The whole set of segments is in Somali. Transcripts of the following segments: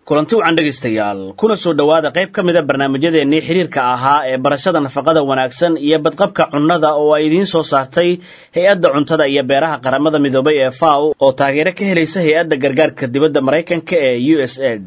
kulanti wacan dhegaystayaal kuna soo dhowaada qayb ka mida barnaamijyadeennii xiriirka ahaa ee barashada nafaqada wanaagsan iyo badqabka cunnada oo ay idiin soo saartay hay-adda cuntada iyo beeraha qaramada midoobay ee faw oo taageero ka helaysa hay-adda gargaarka dibadda maraykanka ee u s aid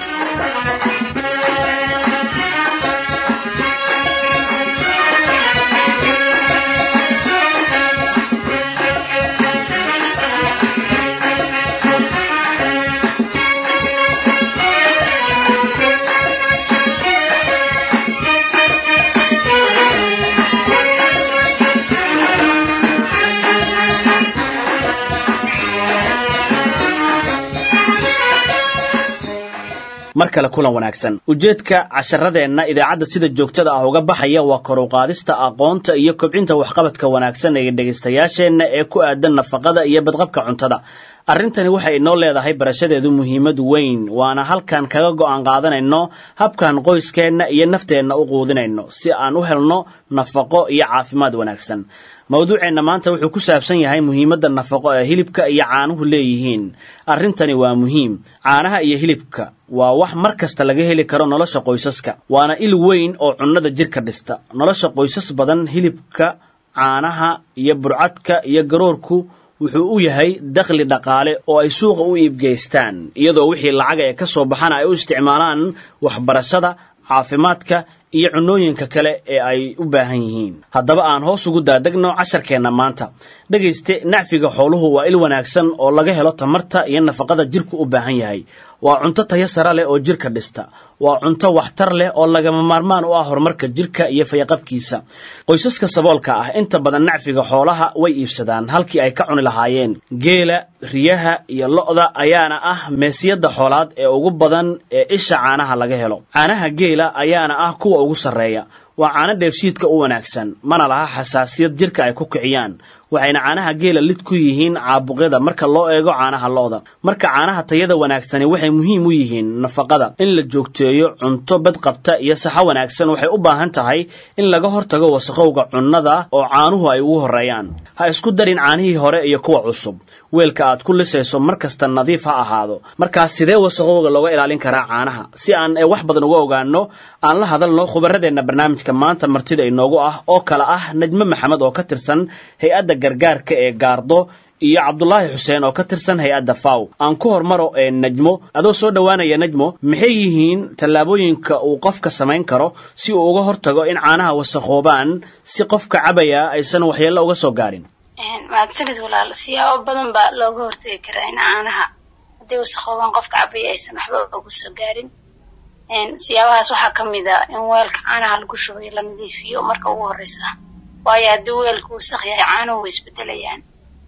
mar kale kulan wanaagsan ujeedka casharadeenna idaacadda sida joogtada ah uga baxaya waa kor u qaadista aqoonta iyo kobcinta waxqabadka wanaagsan ee dhegaystayaasheenna ee ku aadan nafaqada iyo badqabka cuntada arrintani waxay inoo leedahay barashadeedu muhiimad weyn waana halkan kaga go'aan qaadanayno habkan qoyskeenna iyo nafteenna u quudinayno si aan u helno nafaqo iyo caafimaad wanaagsan mawduuceenna maanta wuxuu ku saabsan yahay muhiimadda nafaqo ee hilibka iyo caanuhu leeyihiin arrintani waa muhiim caanaha iyo hilibka waa wax mar kasta laga heli karo nolosha qoysaska waana il weyn oo cunnada jidhka dhista nolosha qoysas badan hilibka caanaha iyo burcadka iyo garoorku wuxuu u yahay dakhli dhaqaale oo ay suuqa u iibgeystaan iyadoo wixii lacaga ee ka soo baxana ay u isticmaalaan waxbarashada caafimaadka iyo cunnooyinka kale ee ay u baahan yihiin haddaba aan hoos ugu daadegno casharkeenna maanta dhegayste nacfiga xooluhu waa il wanaagsan oo laga helo tamarta iyo nafaqada jidhku u baahan yahay waa cunto tayo sare leh oo jidhka dhista waa cunto waxtar leh oo lagama maarmaan u ah horumarka jidhka iyo fayaqabkiisa qoysaska saboolka ah inta badan nacfiga xoolaha way iibsadaan halkii ay ka cuni lahaayeen geela riyaha iyo lo'da ayaana ah meesiyadda xoolaad ee ugu badan ee isha caanaha laga helo caanaha geela ayaana ah kuwa ugu sarreeya waa caano dheefshiidka u wanaagsan mana laha xasaasiyad jidhka ay ku kiciyaan waxayna caanaha geela lid ku yihiin caabuqyada marka loo eego caanaha lo'da marka caanaha tayada wanaagsani waxay muhiim u yihiin nafaqada in la joogteeyo cunto badqabta iyo saxo wanaagsan waxay u baahan tahay in laga hortago wasaqowga cunnada oo caanuhu ay ugu horreeyaan ha isku darin caanihii hore iyo kuwa cusub weelka aad ku lisayso mar kasta nadiif ha ahaado markaas sidee wasaqowga looga ilaalin karaa caanaha si aan wax badan uga ogaano aan la hadalno khubaradeenna barnaamijka maanta martida inoogu ah oo kale ah najmo maxamed oo ka tirsan hay-adda gargaarka ee gaardo iyo cabdulaahi xuseen oo ka tirsan hay-adda faw aan ku hormaro ee najmo adoo soo dhowaanaya najmo maxay yihiin tallaabooyinka uu qofka samayn karo si uu uga hortago in caanaha wasakhoobaan si qofka cabaya aysan waxyeello uga soo gaarin mahadsanid walaal siyaabo badan baa looga hortagi karaa in caanaha hadday wasakhoobaan qofka cabaya aysan waxba uga soo gaarin siyaabahaas waxaa ka mid a in weelka caanaha lagu shubay la nadiifiyo marka ugu horreysa waayo haddii weelka wasaq yahay caanuhu way isbedelayaan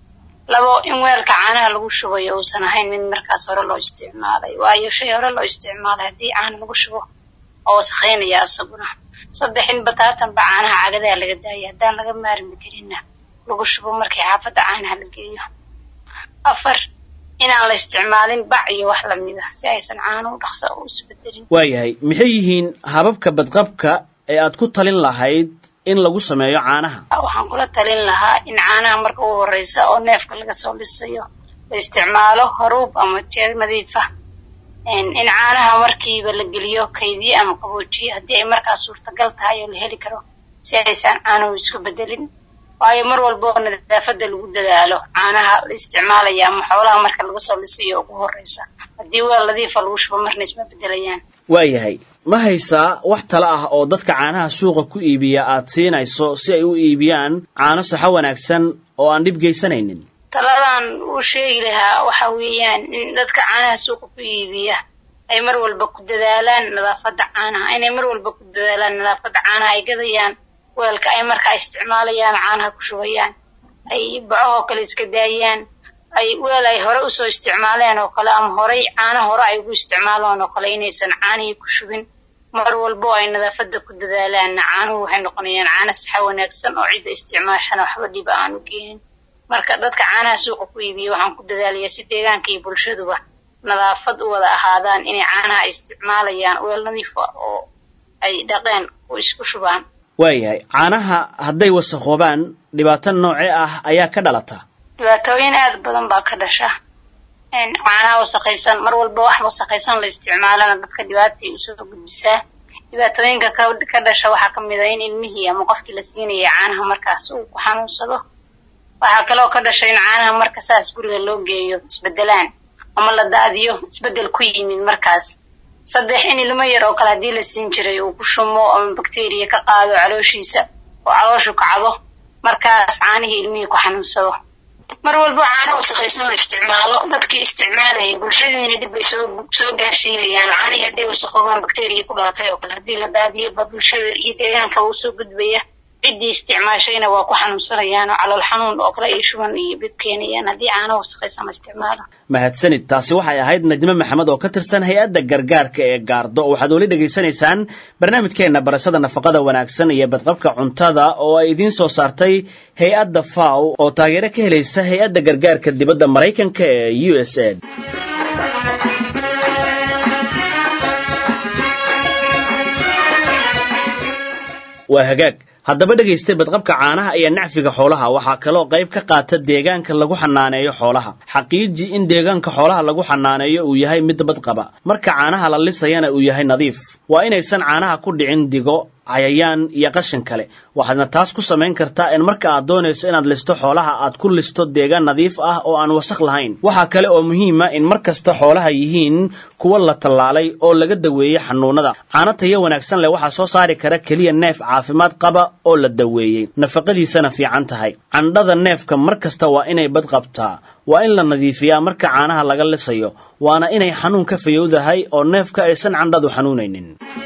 labo in weelka caanaha lagu shubayo uusan ahayn mid markaas hore loo isticmaalay waayo shay hore loo isticmaalay haddii caana lagu shubo oo wasakhaynaya isaguna saddex in bataatanba caanaha cagadaha laga daaya haddaan laga maarmi karinna lagu shubo markii xaafadda caanaha la geeyo afar inaan la isticmaalin bac iyo wax lamida si aysan caanuhu dhaqsa u isbedelin waayahay maxay yihiin hababka badqabka ee aad ku talin lahayd in lagu sameeyo caanaha waxaan kula talin lahaa in caanaha marka ugu horreysa oo neefka laga soo dhisayo la isticmaalo haruub ama jeel nadiifa in caanaha markiiba la geliyo kaydiye ama qaboojiye haddii ay markaas suurtagal tahay oo la heli karo si aysan caanuhu isku bedelin waayo mar walba oo nadaafadda lagu dadaalo caanaha la isticmaalaya ama xoolaha marka laga soo dhisayo ugu horreysa haddii weel nadiifa lagu shubo marna isma bedelayaan waayahay ma haysaa wax talo ah oo dadka caanaha suuqa ku iibiya aad siinayso si ay u iibiyaan caano saxo wanaagsan oo aan dhib geysanaynin taladan uu sheegi lahaa waxa weeyaan in dadka caanaha suuqa ku iibiya ay mar walba ku dadaalaan nadaafadda caanaha inay mar walba ku dadaalaan nadaafadda caanaha ay gadayaan weelka ay markaa isticmaalayaan caanaha ku shubayaan ay bacahoo kale iska daayaan ay weel ay hore usoo isticmaaleen oo kale ama horey caano hore ay ugu isticmaalaan oo kale inaysan caanihii ku shubin mar walbo ay nadaafadda ku dadaalaanna caanuhu waxay noqonayaan caano saxa wanaagsan oo cidda isticmaashana waxba dhiba aan u geenin marka dadka caanaha suuqa ku iibiya waxaan ku dadaalayaa si deegaanka iyo bulshaduba nadaafad u wada ahaadaan inay caanaha ay isticmaalayaan weel nadiifa oo ay dhaqeen oo isku shubaan waayahay caanaha hadday wasakhoobaan dhibaato noocee ah ayaa ka dhalata dhibaatooyin aad badan baa ka dhasha caanaha wasaqaysan mar walba wax wasaqaysan la isticmaalana dadka dhibaatay usoo gudbisaa dhibaatooyinka ka dhasha waxaa kamid a in ilmihii ama qofkii la siinaya caanaha markaas uu ku xanuunsado waxaa kaloo ka dhasha in caanaha marka saas guriga loo geeyo isbedelaan ama la daadiyo isbedel ku yimid markaas saddex in ilmo yar oo kale haddii la siin jiray uu ku shumo ama bakteriya ka qaado calooshiisa oo calooshu kacdo markaas caanihii ilmihii ku xanuunsado mar walba caano wasaqaysan la isticmaalo dadkii isticmaalaya bulshadiina dhib bay soo soo gaarsiinayaan caanihii hadday wasaqoobaan bakteriya ku dhalatay oo kale haddii la daadiyo ba bulshada iyo deegaanka uu soo gudbaya ciddii isticmaashayna waa ku xanuunsanayaan oo calool xanuun oo kale iyo shuban iyo bib keenayaan haddii caano wasaqaysan la isticmaalo mahadsanid taasi waxay ahayd najme maxamed oo ka tirsan hay-adda gargaarka ee gaardo waxaad weli dhegaysanaysaan barnaamijkeenna barashada nafaqada wanaagsan iyo badqabka cuntada oo ay idiin soo saartay hay-adda faw oo taageero ka helaysa hay-adda gargaarka dibadda maraykanka ee u s a waa hagaag haddaba dhegaystay badqabka caanaha iyo nacfiga xoolaha waxaa kaloo qayb ka qaata deegaanka lagu xanaaneeyo xoolaha xaqiiji in deegaanka xoolaha lagu xanaaneeyo uu yahay mid badqaba marka caanaha la lisayana uu yahay nadiif waa inaysan caanaha ku dhicin digo cayayaan iyo qashin kale waxaadna taas ku samayn kartaa in marka aad doonayso inaad listo xoolaha aad ku listo deegaan nadiif ah oo aan wasaq lahayn waxaa kale oo muhiima in mar kasta xoolaha yihiin kuwa la tallaalay oo laga daweeyey xanuunada caano tayo wanaagsan leh waxaa soo saari kara keliya neef caafimaad qaba oo la daweeyey nafaqadiisana fiican tahay candhada neefka mar kasta waa inay bad qabtaa waa in la nadiifiyaa marka caanaha laga lisayo waana inay xanuun ka fayowdahay oo neefka aysan candhadu xanuunaynin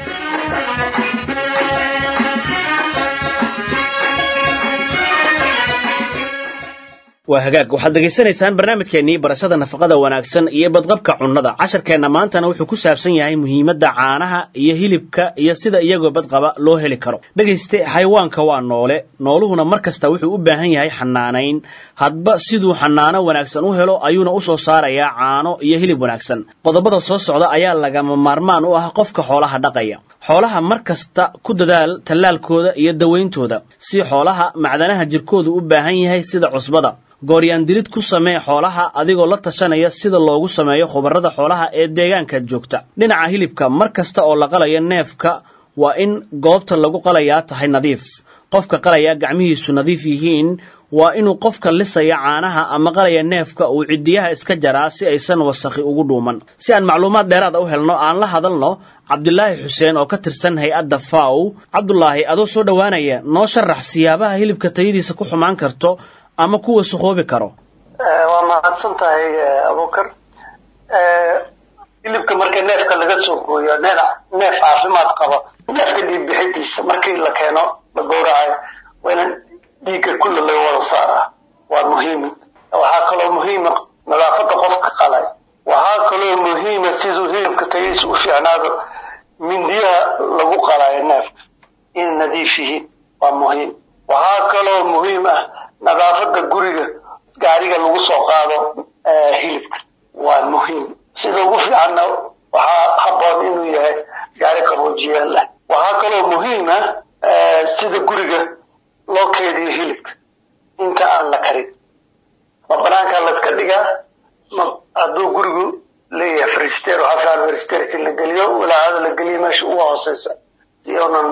waa hagaag waxaad dhegaysanaysaan barnaamijkeennii barashada nafaqada wanaagsan iyo badqabka cunnada casharkeenna maantana wuxuu ku saabsan yahay muhiimadda caanaha iyo hilibka iyo sida iyagoo badqaba loo heli karo dhegayste xayawaanka waa noole nooluhuna mar kasta wuxuu u baahan yahay xanaanayn hadba siduu xanaano wanaagsan u helo ayuuna u soo saarayaa caano iyo hilib wanaagsan qodobada soo socda ayaa lagama maarmaan u ah qofka xoolaha dhaqaya xoolaha mar kasta ku dadaal tallaalkooda iyo dawayntooda si xoolaha macdanaha jirkoodu u baahan yahay sida cusbada gooryaandilid ku samee xoolaha adigoo la tashanaya sida loogu sameeyo khubarada xoolaha ee deegaanka joogta dhinaca hilibka mar kasta oo la qalayo neefka waa in goobta lagu qalayaa tahay nadiif qofka qalaya gacmihiisu nadiif yihiin waa inuu qofka lisaya caanaha ama qalaya neefka uu ciddiyaha iska jaraa si aysan wasakhi ugu dhuuman si aan macluumaad dheeraada u helno aan la hadalno cabdulaahi xuseen oo ka tirsan hay-adda faw cabdulaahi adoo soo dhowaanaya noo sharax siyaabaha hilibka tayadiisa ku xumaan karto ama kuwa suqoobi karo waa mahadsan tahay abukar hilibka marka neefka laga soo gooyo neef caafimaad qaba neefka dhiig bixidiisa markii la keeno la gowracayo waa in dhiigga kulle laga wada saaraa waa muhiim waxaa kaloo muhiima nadaafada qofka qalay waxaa kaloo muhiima siduu hilibka tayadiisa u fiicnaado mindiyaha lagu qalayo neefka inay nadiif yihiin waa muhiim waxaa kaloo muhiim ah nadaafada guriga gaariga lagu soo qaado hilibka waa muhiim sida ugu fiicanna waxaa haboon inuu yahay gaari qaboojiyaal leh waxaa kaloo muhiim ah sida guriga loo keediyo hilibka inta aan la karin ma banaanka layska dhigaa ma hadduu gurigu leeyahay frister waxaa fiican fristerki la geliyo walaacada la geliyo meesha ugu hooseysa si unan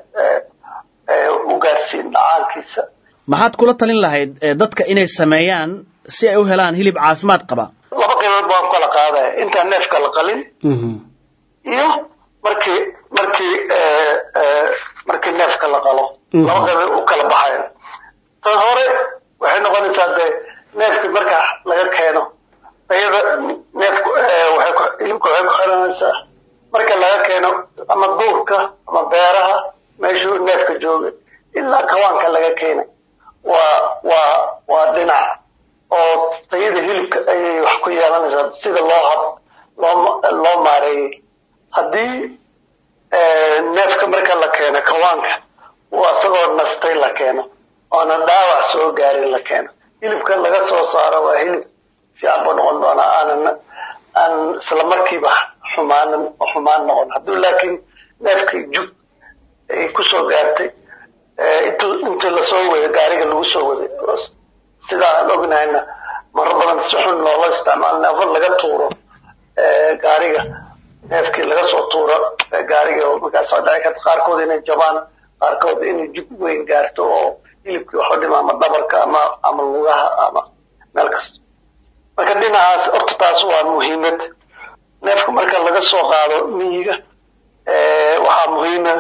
u gaarsiin dhacaankiisa maxaad kula talin lahayd dadka inay sameeyaan si ay u helaan hilib caafimaad qaba laba qaybood baan kala qaadaya intaan neefka la qalin iyo markii markii markii neefka la qalo laba qaybood u kala baxaya tan hore waxay noqonaysaa dee neefki marka laga keeno ayada neefku hilibka waxay ku xiranaysaa marka laga keeno ama duurka ama beeraha meeshuu neefka joogay ilaa kawaanka laga keenay waa waa waa dhinac oo tayada hilibka ayay wax ku yeelanaysaa sida loo hab loo loo maareeyey haddii neefka marka la keeno kawaanka uu isagoo nastay la keeno oona dhaawac soo gaarin la keeno hilibka laga soo saaro waa hilib fiican buu noqon doonaa aanan aan isla markiiba xumaanan xumaan noqon hadduu laakiin neefkii jug ay kusoo gaartay intuu intii lasoo waday gaariga lagu soo waday sidaa aan ognahayna maro badan si xun loola isticmaalo neefo laga tuuro gaariga neefkii laga soo tuuro gaariga oo markaas dhici karta qaarkood inay jabaan qaarkood inay jug weyn gaarto oo hilibkii waxu dhima ama dhabarka ama ama lugaha ama meel kasta marka dhinacaas horta taas waa muhiimad neefka marka laga soo qaado miyiga waxaa muhiima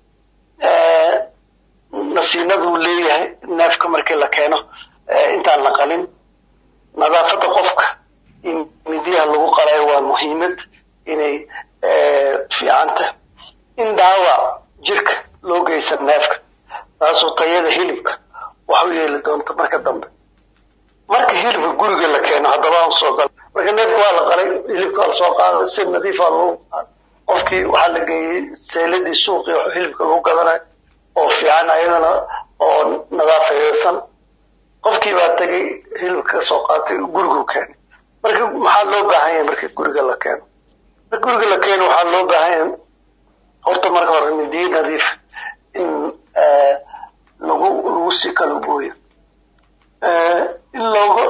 nasiinaduu leeyahay neefka markii la keeno intaan la qalin nadaafadda qofka in midiyaha lagu qalayo waa muhiimad inay fiicanta in dhaawac jirka loo geysan neefka taasoo tayada hilibka wax u yeeli doonto marka dambe marka hilibka guriga la keeno haddaba aan soo galo marka neefka waa la qalay hilibka waa lasoo qaaday si nadiifa lagu qofkii waxaa la geeyey seeladii suuqii wax hilibka lagu gadanayo oo fiican ayadana oo nadaafayeysan qofkii baa tegay hilibka ka soo qaatay gurigu keenay marka maxaa loo baahan yahay marka guriga la keeno marka guriga la keeno waxaa loo baahan yahay horta marka hore midiyo nadiif in lagu lagu sii kala gooyo in looga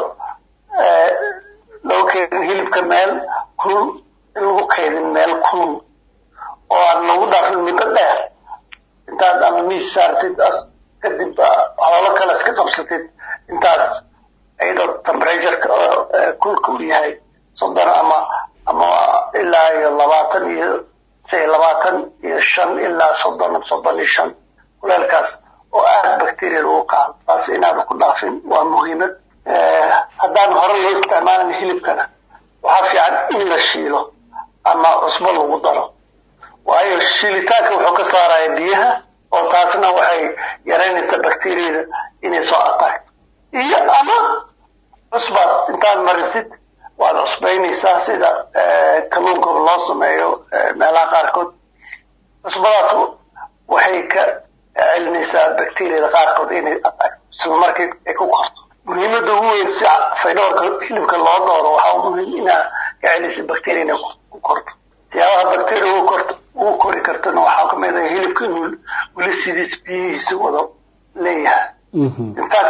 loo keedin hilibka meel kulul in lagu kaydin meel kulul oo aan lagu dhaafin middo dheer intaad ama miis saartid as kadib xoolo kale iska qabsatid intaas iyadoo temperatureka kulka uu yahay soddon ama ama ilaa iyo labaatan iyo say labaatan iyo shan ilaa soddon soddon iyo shan kuleelkaas oo aada bacteriada ugu kaco taas inaada ku dhaafin waa muhiimad haddaan hore loo isticmaalin hilibkana waxaa fiican in la shiilo ama cusbo lagu daro waayo shiilitaanka wuxuu ka saaraya biyaha oo taasna waxay yaraynaysaa bacteriyada inay soo ataagto iyo ama cusbaad intaad marisid waad cusbaynaysaa sida kalluunka loo sameeyo meelaha qaarkood cusbadaas waxay ka celinaysaa bacteriyada qaarkood inay ataagto isla markii ay ku korto muhiimadda ugu weyn si faydhoorka hilibka loo dooro waxaa muhiim inaa ka celisay bacteria inay ku korto siyaabaha bacteria ugu korto ugu kori kartona waxaa ka mid ah hilibka inuu weli sidiis biyihiisa wado leeyahay infact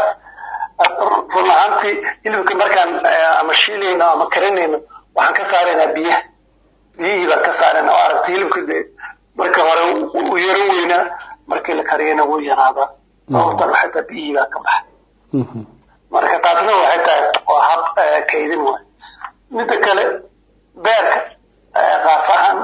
run ahaantii hilibka markaan ama shiilayno ama karinayno waxaan ka saaraynaa biyaha biyihii baan ka saarayna oo aragta hilibka de marka hore uu yaro weynaa markii la kariyana wuu yaraadaa sababtan waxay tahay biyihii baa ka baxay marka taasna waxay tahay waa hab kaydin waay midda kale beerka qaas ahaan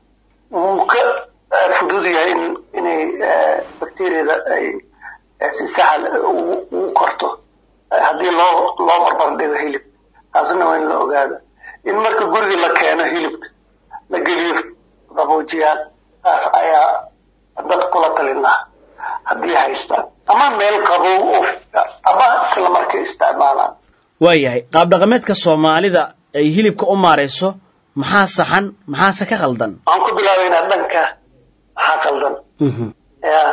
wuu ka fudud yahay in inay bacteriyada ay si sahal ugu korto haddii loo loo barbar dhigo hilib taasna waa in la ogaada in marka guriga la keeno hilibka la geliyo qaboojiyaal taas ayaa dad kula talinaa haddii haystaan ama meel qabow oo ama isla markay isticmaalaan waayahay qaabdhaqameedka soomaalida ay hilibka u maarayso maxaa saxan maxaase ka khaldan waxaan ku bilaabaynaa dhanka maxaa khaldan ya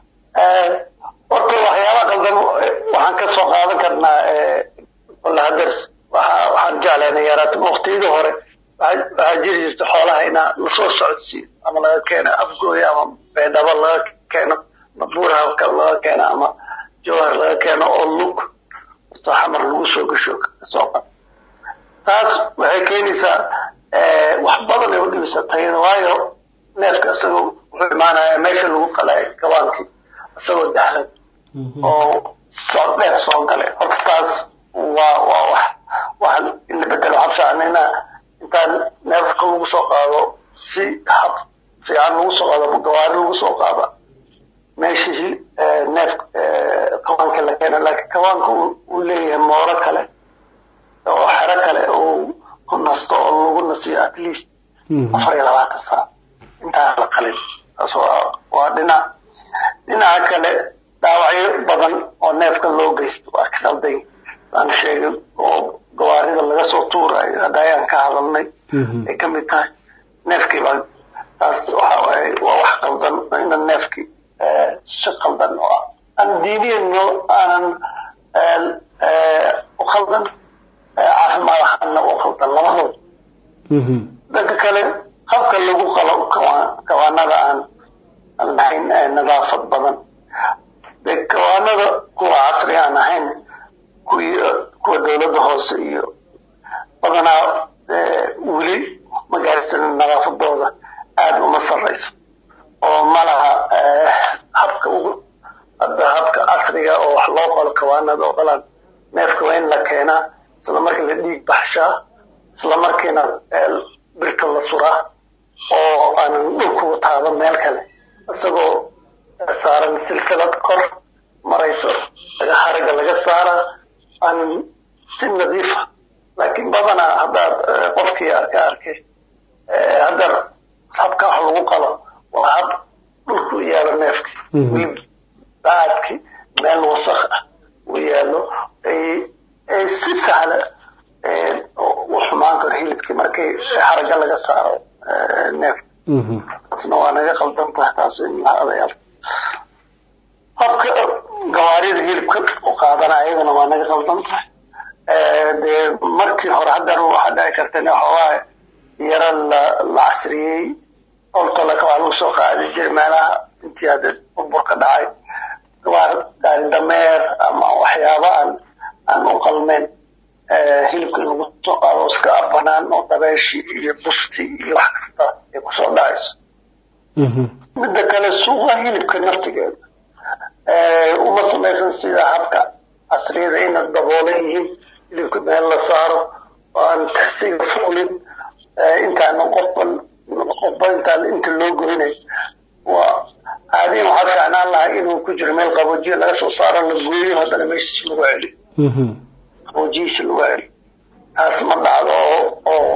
horta waxyaaba khaldan waxaan ka soo qaadan karnaa lahaders waxa waxaan jeclaynay yaraata waqtiyadii hore waxaa jiri jirta xoolaha inaa lasoo socodsiiyo ama laga keeno afgooya ama beedhabo laga keeno buurha laga keeno ama jawhar laga keeno oo lug to xamar lagu soo gasho soo qad taas waxay keenaysaa wax badan ay u dhibaysaa tayada waayo neefka isagoo wuxuu imaanaya meesha lagu qalay gabaankii isagoo dahlan oo soo dheer soo galay horta taas waa waa wax wax in la bedelo waxaa fiican inaa intaan neefka lagu soo qaado si hab fiican lagu soo qaado gawaari lagu soo qaada meeshii neef kawaanka la keeno laakiin kawaanka uu leeyahay mooro kale oo xero kale uu ku nasto oo lagu nasiyo at least afar iyo labaatan saac intaan la qalin taas waa waa dhinac dhinaca kale dhaawacyo badan oo neefka loo geysto waa ka khalday aan sheegay oo gawaarida laga soo tuurayo hadda ayaan ka hadalnay ay ka mid tahay neefkii baa taas waxa waaye waa wax qaldan ina neefkii si qaldan oo ah aan diiniyan aanan u khaldan caafimaad ahaanna u khaldan labadood dhanka kale habka lagu qalo kawaanada aan lahayn nadaafad badan de kawaanada kuwa casri aan ahayn kuwii kuwa dowladda hoose iyo badanaa weli magaarsanin nadaafadooda aada uma sarrayso oo ma laha habka ugu hadda habka casriga oo wax loo qolo kawaanada oo qalaan neefka waa in la keenaa isla markii la dhiig baxshaa isla markiina birta la suraa oo aanan dhulku taado meel kale isagoo saaran silsilad kor marayso haragga laga saaraa aanan si nadiifa laakiin badanaa haddaad qofkii arka arkay hadda habka wax lagu qalo waa hab dhulku yaalo neefki weli baadki meel wasakh ah uu yaalo ay si sahla u xumaan karo hilibkii markii haragga laga saaro neefka taasna waa naga qaldan tahay taas in la adayaal habka gawaarida hilibka u qaadana ayadana waa naga qaldan tahay dee markii hore haddana waxaa dhici karta in waxoogaa yaro la la casriyey oltolaka waa lagu soo qaadi jiray meelaha intii hadda burbur ka dhacay gawaar gaari dameer ama waxyaaba aan aan u qalmeyn hilibka in lagu soo qaado iska banaan oo dabeeshii iyo busti iyo wax kasta ay kusoo dhacayso midda kale suuqa hilibka naftigeeda uma samaysan sida habka casriyada ina daboolan yihiin hilibka meel la saaro oo aan taxsiga fuulin intaana qofba qofba intaan inta loo goynay waa caadiyan waxaa fiicnaan lahaa inuu ku jiro meel qaboojiya laga soo saaro la gooyo haddana meeshiis lagu celiyo qaboojiyiisa lagu celiyo taas ma dhacdo oo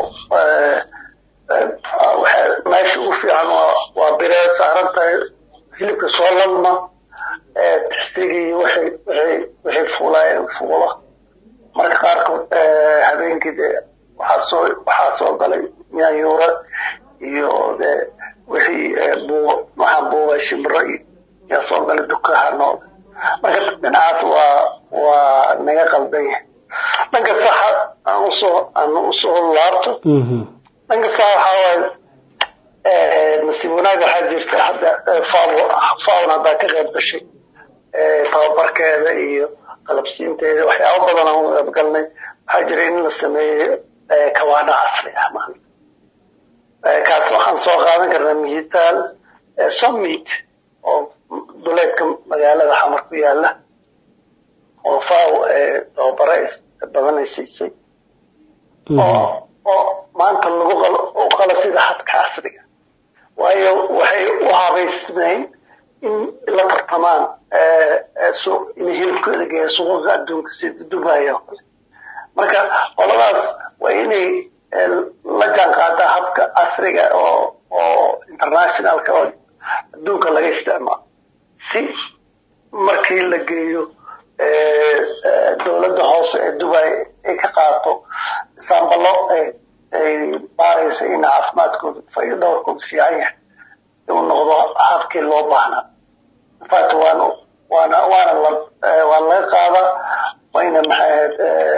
oo meesha ugu fiican waa waa biree saaran tahay hilibka soo lalma tixsigii waxay waxay waxay fuulaayeen fuula marka qaarkood habeenkii dee waxaa soo waxaa soo galay yaanyuura iyo dee wixii buuba waxaa buuba shimbiro yaa soo galay dukaha nool marka dhinacaas waa waa naga qaldan yahay dhanka saxa aan usoo aan usoo laabto dhanka saxa waxaa waaye nasiib wanaag waxaa jirta hadda faawo faawon haddaa ka qayb gashay tababarkeeda iyo qalabsiinteeda waxyaaba badan aan u qaybgalnay waxaa jira in la sameeyo kawaana casri ah maanta kaas waxaan soo qaadan karnaa mihitaal summit oo duleedka magaalada xamar ku yaala oo faaw tababare badan ay siisay oo oo maanta lagu u qalo sida habka casriga waayo waxay u habaysnayn in la tartamaan suuq inay hilibkooda geeya suuqaqa adduunka sida dubai oo kale marka qoladaas waa inay la jaan qaadaa habka casriga oo oo internationalka oo adduunka laga isticmaalo si markii la geeyo dowladda hoose ee dubai ay ka qaato sambalo ay baaraysa in caafimaadkooda faido dhowrkooda fiican yahay uu noqdo habkii loo baahnaa infact waana waana waana la waa laga qaadaa wayna maxay ahayd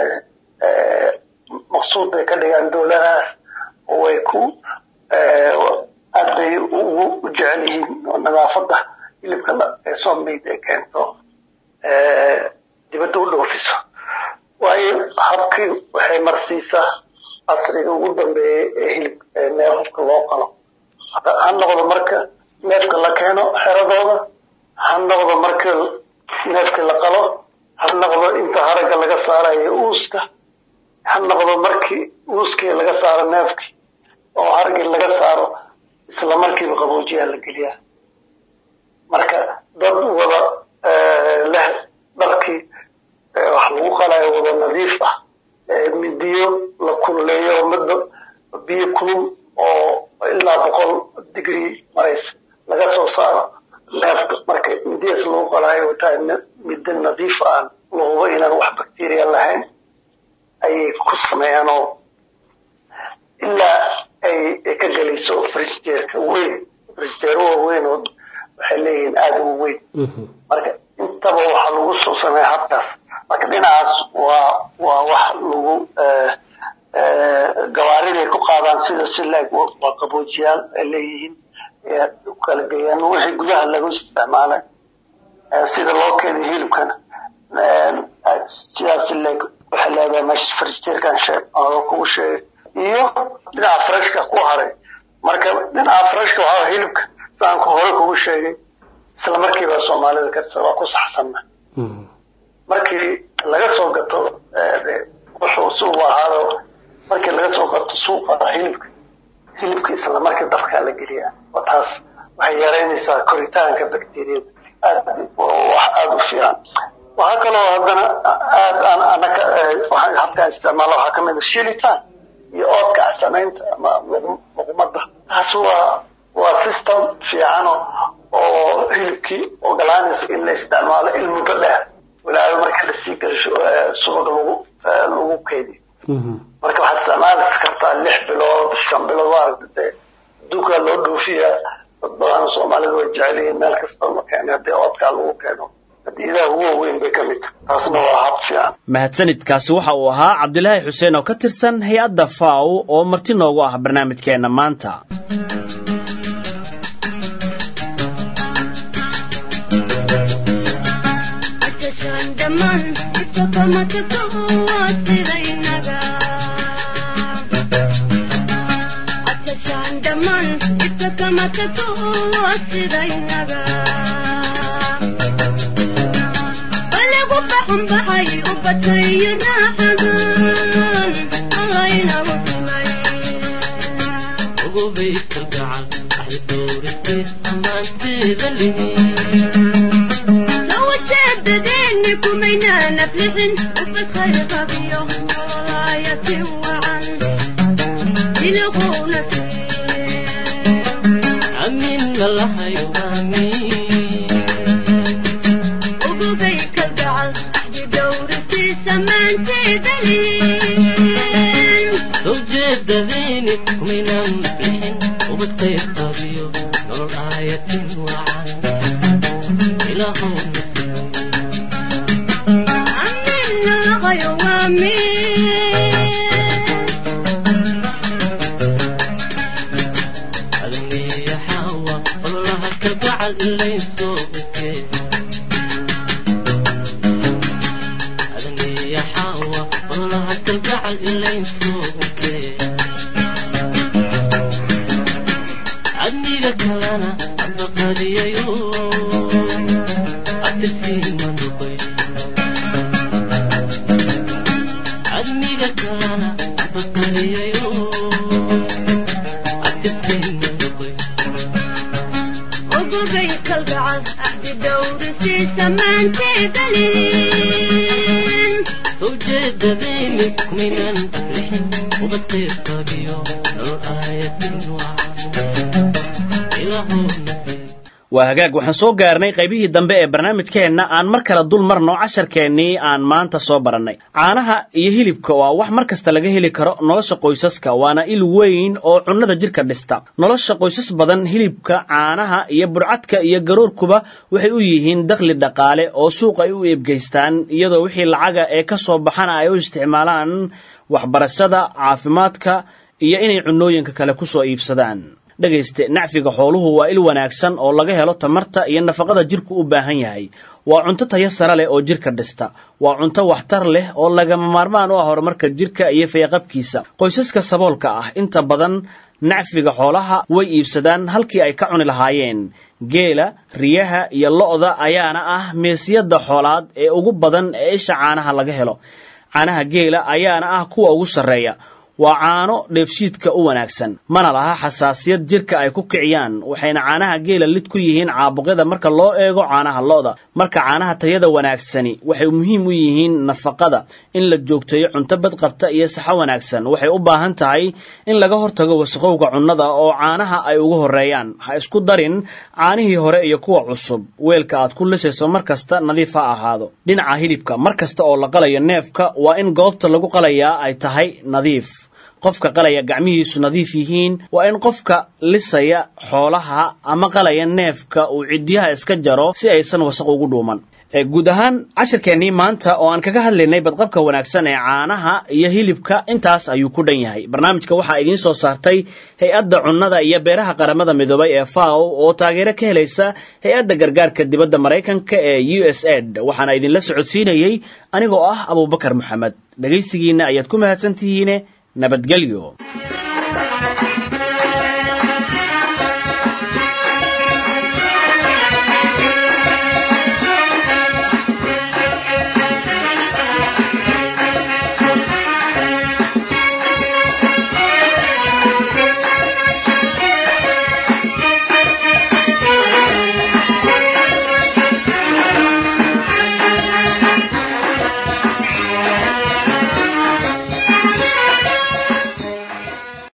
maqsuud bay ka dhigaan dowladahaas oo way ku aad bay ugu u jecel yihiin oo nadaafadda hilibka ee somid ay keento dibadda u dhoofiso waayo habkii waxay marsiisaa casriga ugu dambeeyey ee hilib neefafka loo qalo ha noqdo marka neefka la keeno xeradooda ha noqdo marka neefka la qalo ha noqdo inta haragga laga saarayo uuska ha noqdo markii uuskii laga saaro neefkii oo haraggii laga saaro isla markiiba qaboojiyaa la geliyaa marka dad wada leh dharkii wax lagu qalayo wada nadiif ah midiyo la kululeeyo midda biyo kulul oo ilaa boqol digrii maraysa laga soo saaro neefka marka midiyaas lagu qalayo tahay midda nadiif aan la hubo inaan wax bacteria lahayn ayay ku sameeyaan oo ilaa ay ka gelayso frigideerka weyn frigideer waaweyn oo waxay leeyihiin aada u weyn marka intaba waxaa lagu soo sameeya habkaas marka dhinacaas waa waa wax lagu gawaariday ku qaadaan sida silaag waa qaboojiyaal ay leeyihiin u kala geeyaan wixii gudaha lagu isticmaalay sida loo keediyo hilibkana sidaas silaag waxay leedahay meesha frijiteerkan sheeg oo kugu sheegay iyo dhinaca freshka ku haray marka dhinaca freshka waxaa hilibka saan ku hore kugu sheegay isla markiiba soomaalida karsa waa ku saxsanna markii laga soo gato wuxuu suuq ahaado markii laga soo gato suuqa hilibka hilibka isla markii dabkaa la geliyaa oo taas waxay yaraynaysaa koritaanka bakteriyada aad wax aada u fiican waxaa kaloo haddana aad aan anaka waxaan habkaan isticmaala waxaa ka mid a shilitaan iyo oodka samaynta ama muqmada taas waa waa system fiican oo hilibkii ogolaanaysa in la isticmaalo il muddo dheer walaalo marka la sii gasho subag lagu lagu keydiyo marka waxaad isticmaalaysa kartaa lix bilood shan bilood waa dee adduunkaa loo dhoofiya dad badan soomaalida way jecel yihiin meel kasta ma keeni haddii oodkaa lagu keeno hadiidaha ugu waaweyn bay ka mid tahay taasna waa hab fiican mahadsanidkaasi waxa uu ahaa cabdilaahi xuseen oo ka tirsan hay-adda faw oo marti noogu ah barnaamijkeenna maanta waa hagaag waxaan soo gaarnay qaybihii dambe ee barnaamijkeenna aan mar kale dul marno casharkeennii aan maanta soo barannay caanaha iyo hilibka waa wax mar kasta laga heli karo nolosha qoysaska waana il weyn oo cunnada jidhka dhista nolosha qoysas badan hilibka caanaha iyo burcadka iyo garoorkuba waxay u yihiin dakhli dhaqaale oo suuq ay u eebgeystaan iyadoo wixii lacaga ee ka soo baxana ay u isticmaalaan waxbarashada caafimaadka iyo inay cunnooyinka kale ku soo iibsadaan dhegayste nacfiga xooluhu waa il wanaagsan oo laga helo tamarta iyo nafaqada jidhku u baahan yahay waa cunto tayo sare leh oo jidhka dhista waa cunto waxtar leh oo lagama maarmaan u ah horumarka jidhka iyo fayaqabkiisa qoysaska saboolka ah inta badan nacfiga xoolaha way iibsadaan halkii ay ka cuni lahaayeen geela riyaha iyo lo'da ayaana ah meesiyada xoolaad ee ugu badan ee isha caanaha laga helo caanaha geela ayaana ah kuwa ugu sarreeya waa caano dheefshiidka u wanaagsan mana laha xasaasiyad jidhka ay ku kiciyaan waxayna caanaha geela lid ku yihiin caabuqyada marka loo eego caanaha lo'da marka caanaha tayada wanaagsani waxay muhiim u yihiin nafaqada in la joogteeyo cunto badqabta iyo saxo wanaagsan waxay u baahan tahay in laga hortago wasaqowga cunnada oo caanaha ay ugu horreeyaan ha isku darin caanihii hore iyo kuwa cusub weelka aad ku lisayso mar kasta nadiif ha ahaado dhinaca hilibka mar kasta oo la qalayo neefka waa in goobta lagu qalayaa ay tahay nadiif qofka qalaya gacmihiisu nadiif yihiin waa in qofka lisaya xoolaha ama qalaya neefka uu ciddiyaha iska jaro si aysan wasaq ugu dhuuman guud ahaan cashirkeennii maanta oo aan kaga hadlaynay badqabka wanaagsan ee caanaha iyo hilibka intaas ayuu ku dhan yahay barnaamijka waxaa idiin soo saartay hay-adda cunnada iyo beeraha qaramada midoobay ee faw oo taageero ka helaysa hay-adda gargaarka dibadda maraykanka ee u s ed waxaana idinla socodsiinayey anigoo ah abubakar moxamed dhegaysigiinna ayaad ku mahadsan tihiine nabadgelyo